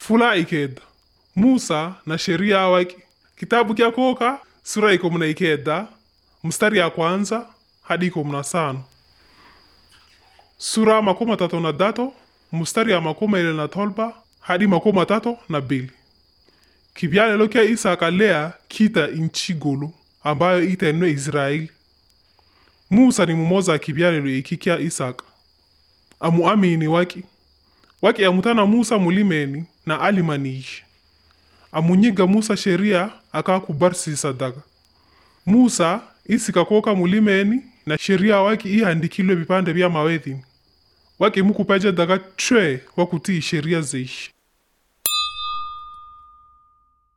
fula ikeda musa na sheria waki kitabu kya koka sura iko mna ikeda mstari ya kwanza hadi iko mna sano sura makumi matatu na dato mstari ya makumi ile na tolba hadi makumi matatu na bili kibyalelo kya isaka lea kita inchi gulu ambayo itenwe israeli musa ni mumoza kibyalelo iki kya isaka amuamini waki waki amutana musa mulimeni na alimaniishi amunyiga musa sheria akakubarsisa daga musa isikakoka mulimeni na sheria waki ihandikilwe vipande vya mawethini waki mukupeja daga chwe wakutii sheria zeishi